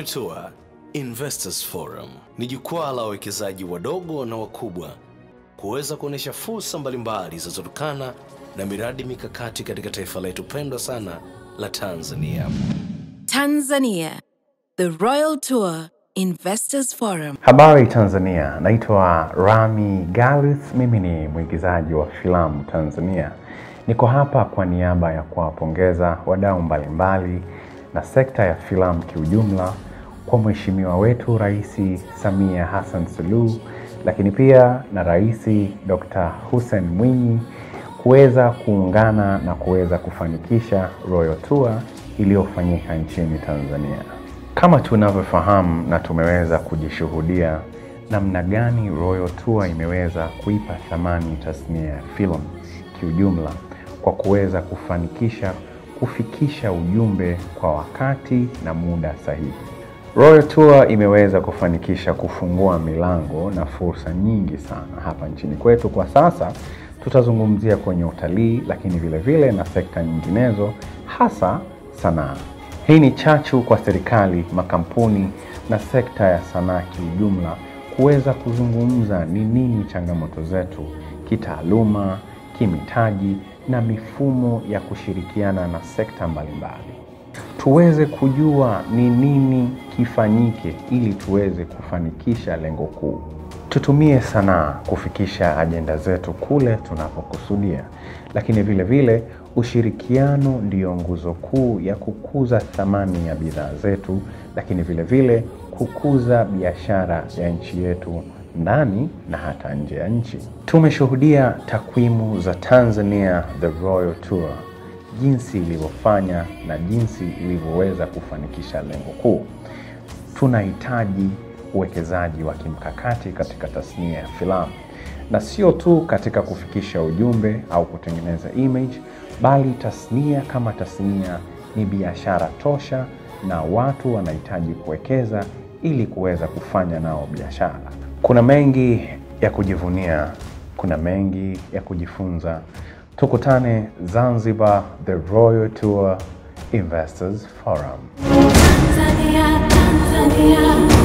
Royal Tour Investors Forum ni jukwaa la wawekezaji wadogo na wakubwa kuweza kuonyesha fursa mbalimbali zinazotokana na miradi mikakati katika taifa letu pendwa sana la Tanzania. Tanzania, the Royal Tour Investors Forum. Habari Tanzania, naitwa Rami Galith. Mimi ni mwigizaji wa filamu Tanzania. Niko hapa kwa niaba ya kuwapongeza wadau mbalimbali na sekta ya filamu kiujumla kwa mheshimiwa wetu Rais Samia Hassan Suluhu, lakini pia na Rais Dr. Hussein Mwinyi kuweza kuungana na kuweza kufanikisha Royal Tour iliyofanyika nchini Tanzania. Kama tunavyofahamu na tumeweza kujishuhudia namna gani Royal Tour imeweza kuipa thamani tasnia ya filamu kiujumla kwa kuweza kufanikisha kufikisha ujumbe kwa wakati na muda sahihi. Royal Tour imeweza kufanikisha kufungua milango na fursa nyingi sana hapa nchini kwetu. Kwa sasa tutazungumzia kwenye utalii, lakini vile vile na sekta nyinginezo, hasa sanaa. Hii ni chachu kwa serikali, makampuni na sekta ya sanaa kiujumla kuweza kuzungumza ni nini changamoto zetu kitaaluma, kimitaji na mifumo ya kushirikiana na sekta mbalimbali tuweze kujua ni nini kifanyike ili tuweze kufanikisha lengo kuu. Tutumie sanaa kufikisha ajenda zetu kule tunapokusudia, lakini vile vile ushirikiano ndiyo nguzo kuu ya kukuza thamani ya bidhaa zetu, lakini vile vile kukuza biashara ya nchi yetu ndani na hata nje ya nchi. Tumeshuhudia takwimu za Tanzania The Royal Tour jinsi ilivyofanya na jinsi ilivyoweza kufanikisha lengo kuu. Tunahitaji uwekezaji wa kimkakati katika tasnia ya filamu, na sio tu katika kufikisha ujumbe au kutengeneza image, bali tasnia kama tasnia ni biashara tosha, na watu wanahitaji kuwekeza ili kuweza kufanya nao biashara. Kuna mengi ya kujivunia, kuna mengi ya kujifunza. Tukutane Zanzibar, the Royal Tour Investors Forum. Tanzania, Tanzania.